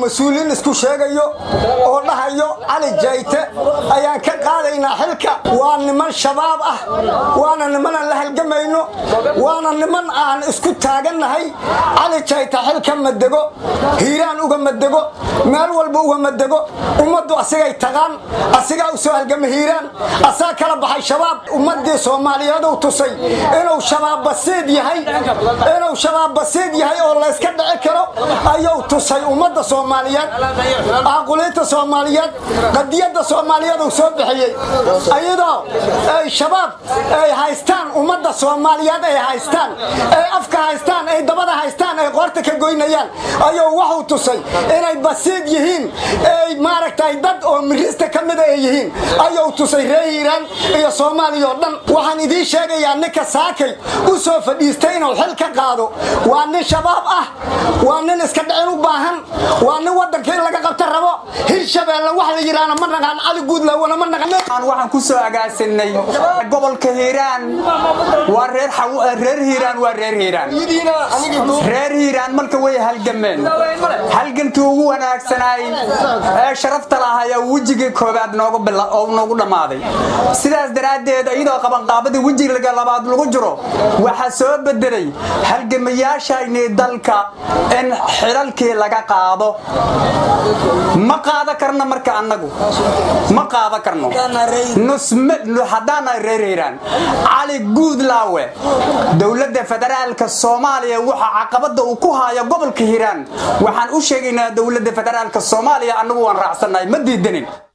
mas-uuliyiin isku sheegayo oo dhahayo cali jayte ayaan ka qaadaynaa xilka waa niman shabaab ah waana niman aan la halgamayno waana niman aan isku taagannahay cali jayte xilka madego hiiraan uga madego meel walba uga madego ummaddu asigay taqaan asigaa u soo halgama hiiraan asaa kala baxay shabaab ummadii soomaaliyeed uu tusay inuu shabaab basiid yahay inuu shabaab basiid yahay oo layska dhici karo ayuu tusay ummadda soomaaliyeed aaquliinta soomaaliyeed qadiyadda soomaaliyeed uu soo bixiyey ayadoo ay shabaab ay haystaan ummadda soomaaliyeed ay haystaan ay afka haystaan ay dabada haystaan ay qoorta ka goynayaan ayuu wuxuu tusay inay basiid yihiin ay maaragtay dad oo mirista ka mida ay yihiin ayuu tusay reer hiiraan iyo soomaaliya oo dhan waxaan idiin sheegayaa ninka saakay u soo fadhiistay inuu xil ka qaado waa nin shabaab ah waa nin iska dhicin u baahan waa nin waddanka in laga qabta rabo hirshabeelle wax la yidhaahna ma naqaan cali guudlawana ma naqan waxaan ku soo agaasinay gobolka hiiraan waa reer reer hiiraan waa reer hiiraan reer hiiraan marka way halgameen halgankii ugu wanaagsanaay ee sharafta lahaa ayaa wejigii koobaad noogu dhammaaday sidaas daraaddeed iyadoo qabanqaabadii wejiga labaad lagu jiro waxaa soo bedelay halgamayaashayni dalka in xilalkii laga qaado ma qaada karno marka annagu ma qaada karno haddaana reer hiiraan cali guudlaawe dowladda federaalka soomaaliya waxa caqabada uu ku haayo gobolka hiiraan waxaan u sheegaynaa dowladda federaalka soomaaliya annagu waan raacsannahay ma diidanin